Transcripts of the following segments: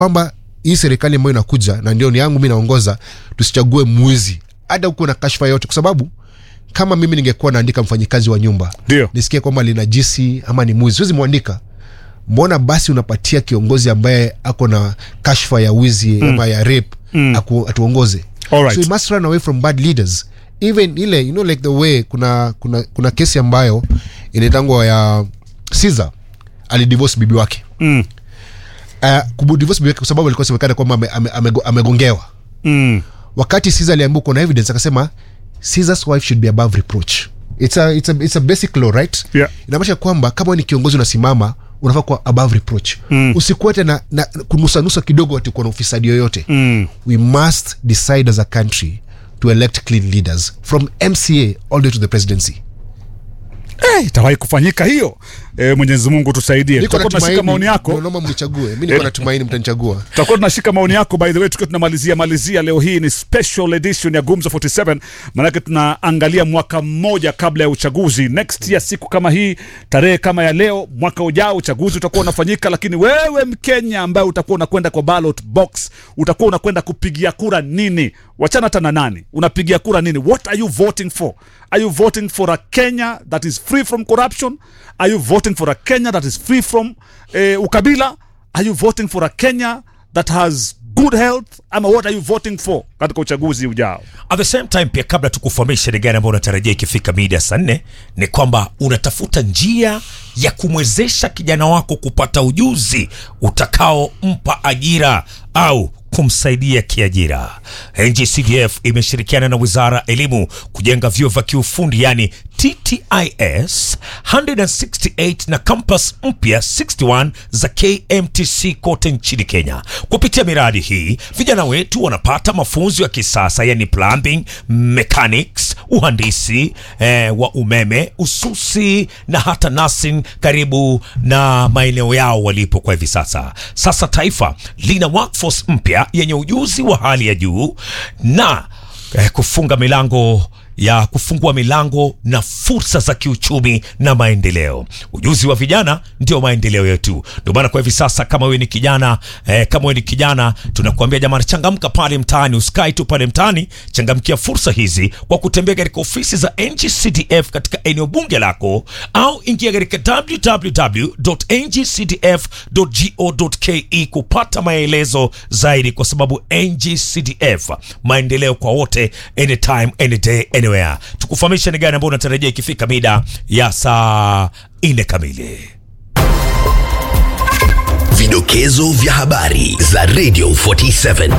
kwamba hii serikali ambayo inakuja na ndio ni yangu mi naongoza tusichague mwizi hata huko na kashfa yote kwa sababu kama mimi ningekuwa naandika mfanyikazi wa nyumba Ndio. nisikie kwamba lina jisi ama ni mwizi siwezi mwandika mbona basi unapatia kiongozi ambaye ako na kashfa ya wizi mm. ama ya rape mm. aku, atuongoze Alright. so we must run away from bad leaders even ile you know like the way kuna kuna kuna kesi ambayo inaitangwa ya Caesar alidivorce bibi wake Mm. uh, kudivorce bibi wake kwa sababu alikuwa semekana kwamba ame, ame, ame, amegongewa Mm. wakati Caesar aliambiwa kuna evidence akasema Caesar's wife should be above reproach it's a, it's a, it's a basic law right Yeah. inamaanisha kwamba kama wewe ni kiongozi unasimama unafaa kuwa above reproach mm. usikuete na, na kunusanusa kidogo ati kuwa na ufisadi yoyote Mm. we must decide as a country to elect clean leaders from mca all the way to the presidency Eh, itawahi kufanyika hiyo eh, mwenyezi mungu tusaidie niko tutakuwa tunashika natumaini maoni yako naomba mnichague mi niko natumaini mtanichagua tutakuwa tunashika maoni yako by the way tukiwa tunamalizia malizia leo hii ni special edition ya gumzo 47 maanake tunaangalia mwaka mmoja kabla ya uchaguzi next year siku kama hii tarehe kama ya leo mwaka ujao uchaguzi utakuwa unafanyika lakini wewe mkenya ambaye utakuwa unakwenda kwa ballot box utakuwa unakwenda kupigia kura nini wachana hata na nani unapigia kura nini what are you voting for are you voting for a kenya that is free from corruption are you voting for a kenya that is free from eh, ukabila are you voting for a kenya that has good health ama what are you voting for katika uchaguzi ujao at the same time pia kabla tukufahamisha ni gani ambayo unatarajia ikifika mida ya saa nne ni kwamba unatafuta njia ya kumwezesha kijana wako kupata ujuzi utakaompa ajira au kumsaidia kiajira ngcdf imeshirikiana na wizara ya elimu kujenga vyuo vya kiufundi yani ttis 168 na campus mpya 61 za kmtc kote nchini kenya kupitia miradi hii vijana wetu wanapata mafunzo ya kisasa yani plumbing mechanics uhandisi eh, wa umeme ususi na hata nursing karibu na maeneo yao walipo kwa hivi sasa sasa taifa lina workforce mpya yenye ujuzi wa hali ya juu na eh, kufunga milango ya kufungua milango na fursa za kiuchumi na maendeleo. Ujuzi wa vijana ndio maendeleo yetu. Ndio maana kwa hivi sasa kama wewe ni kijana eh, kama wewe ni kijana tunakuambia jamani, changamka pale mtaani, usikae tu pale mtaani, changamkia fursa hizi kwa kutembea katika ofisi za NGCDF katika eneo bunge lako au ingia katika www.ngcdf.go.ke kupata maelezo zaidi, kwa sababu NGCDF maendeleo kwa wote, anytime any day anywhere. Tukufahamisha ni gani ambayo unatarajia ikifika mida ya saa nne kamili. Vidokezo vya habari za Radio 47.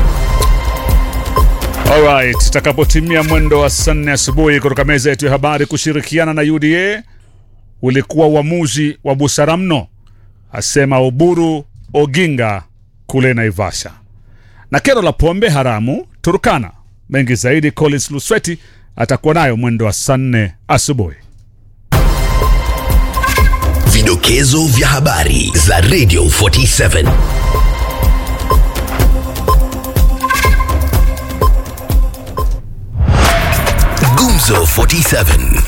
Alright, takapotimia mwendo wa saa nne asubuhi kutoka meza yetu ya habari kushirikiana na UDA ulikuwa uamuzi wa busara mno, asema Oburu Oginga kule Naivasha. Na kero la pombe haramu Turkana. Mengi zaidi Collins Lusweti atakuwa nayo mwendo wa saa nne asubuhi. Vidokezo vya habari za Radio 47. Gumzo 47.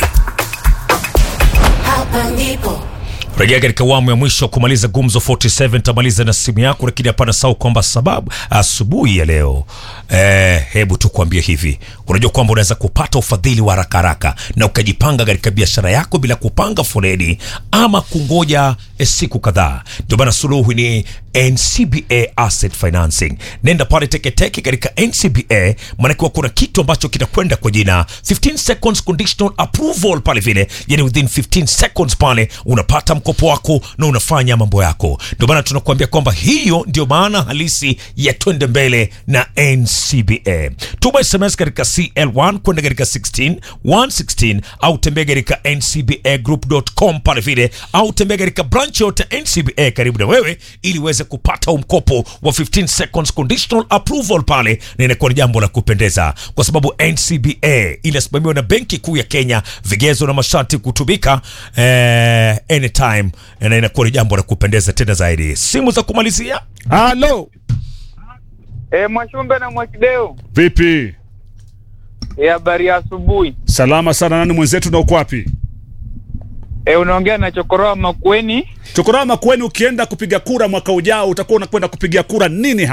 Hapa ndipo rejea katika awamu ya mwisho kumaliza gumzo 47 tamaliza na simu yako lakini hapana sau kwamba sababu asubuhi ya leo eh, hebu tu kuambia hivi unajua kwamba unaweza kupata ufadhili wa haraka haraka na ukajipanga katika biashara yako bila kupanga foleni ama kungoja eh, siku kadhaa ndio maana suluhu ni ncba asset financing nenda pale teketeke katika ncba maanakiwa kuna kitu ambacho kinakwenda kwa jina 15 seconds conditional approval pale vile yani within 15 seconds pale unapata mkopo wako na unafanya mambo yako ndio maana tunakuambia kwamba hiyo ndio maana halisi ya twende mbele na ncba tuma sms katika cl1 kwenda katika 16 116 au tembea katika ncbagroup.com pale vile au tembea katika branch yote ncba karibu na wewe ili uweze kupata huu mkopo wa 15 seconds conditional approval pale na inakuwa ni jambo la kupendeza kwa sababu ncba inasimamiwa na benki kuu ya kenya vigezo na masharti kutumika eh, anytime na inakuwa ni jambo la kupendeza tena zaidi simu za kumalizia Halo, E, Mwashumbe na Mwakideo. vipi? E, habari ya asubuhi. Salama sana. Nani mwenzetu na uko wapi? E, unaongea na Chokoroa Makueni. Chokorama Makueni, ukienda kupiga kura mwaka ujao utakuwa unakwenda kupiga kura nini